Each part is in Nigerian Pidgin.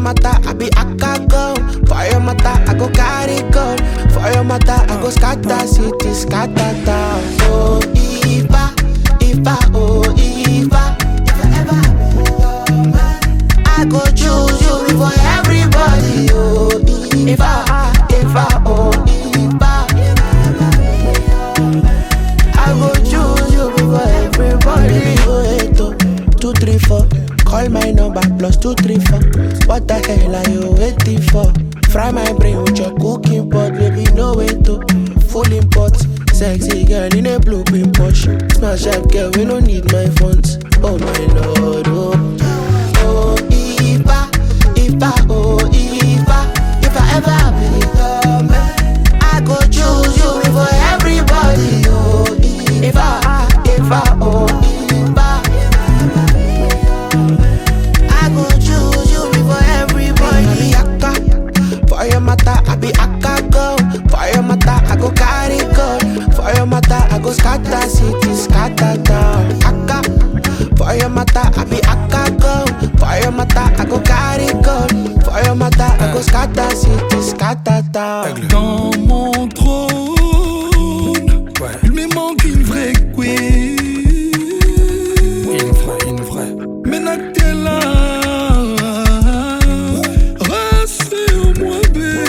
matter, I be akago. For your matter, I go carry go. For your matter, I go scatter city, scatter town. Oh, Ifa, Ifa, oh, Ifa. If I ever be your man, I go choose you before everybody. Oh, Ifa, Ifa, oh, Ifa. I go choose you before everybody. Oh, eight, oh, two, three, four. Call my number plus two, three, four. What the hell are you waiting for? Fry my brain with your cooking pot, baby. No way to full import. Sexy girl in a blue pin Porsche. Smash up girl, we don't need my funds. Oh my lord, oh. Oh, Ifa, Ifa, oh, Ifa. If I ever be your man, I go choose you before everybody. Oh, Ifa, Ifa, oh, Ifa. I go choose you before everybody. I be akka, for your matter, I be akka go. For your matter, I go carry go. For your matter, I go scatter city, scatter town. Akka, for your matter, I be akka go. For your matter, I go carry go. For your matter, I go scatter city, scatter town. Dans mon trône, il me manque une vraie queen. Une vraie, une vraie. Maintenant que t'es là, rassure-moi,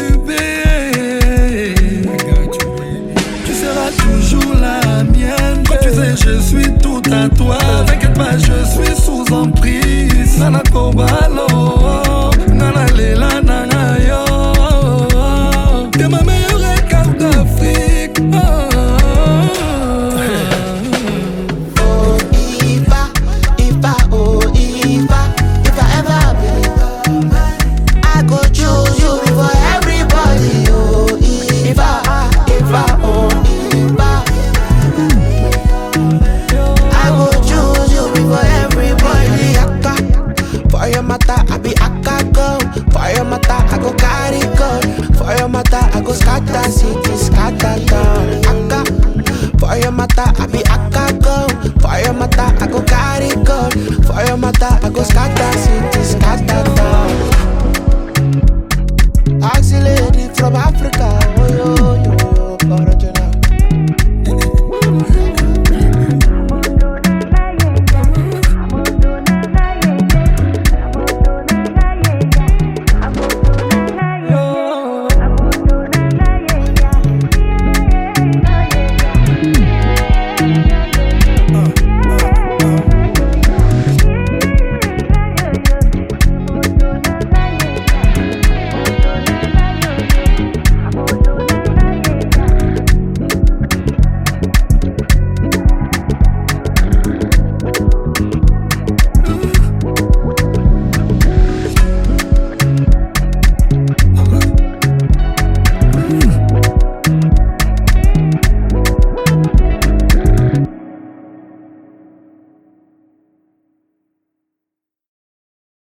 bébé. Tu seras toujours la mienne. Quand tu sais, je suis tout à toi. T'inquiète pas, je suis sous emprise. Nana Kobalo, Nana Lela, Nana Yo. T'es ma meilleure carte d'Afrique. Oh. Oh, Ifa, Ifa, oh, Ifa. If I ever be your man, I go choose you before everybody. Oh, Ifa, Ifa, oh, Ifa. I go choose you before everybody. Akka, for your matter, I be akka go. For your matter, I go carry go. For your matter, I go scatter city, scatter town.